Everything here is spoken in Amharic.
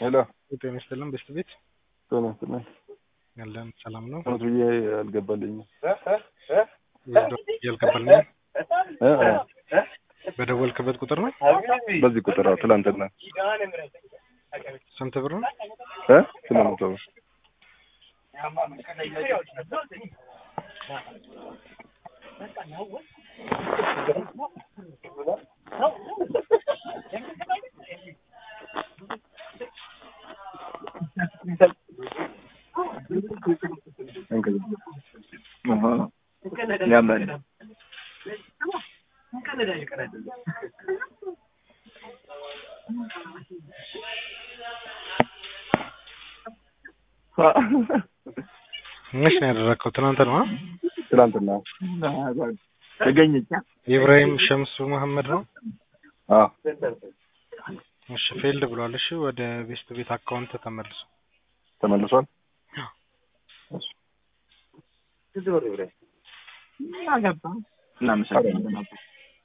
ሄሎ ጤና ይስጥልን ቤስት ቤት ጤና ይስጥልኝ። ያለን ሰላም ነው። እውነት ብዬ አልገባልኝም። ያልገባልኝ እ እ በደወልክበት ቁጥር ነው። በዚህ ቁጥር አዎ፣ ትላንትና ስንት ብር ነው? እ ስምንት መቶ ብር ያምራል። መች ነው ያደረግከው? ትናንት ነው። አ? ትላንትና ተገኘች። ኢብራሂም ሸምሱ መሐመድ ነው። አዎ እሺ ፌልድ ብሏል። እሺ ወደ ቤስት ቤት አካውንት ተመልሶ ተመልሷል። እናመሰግናለን።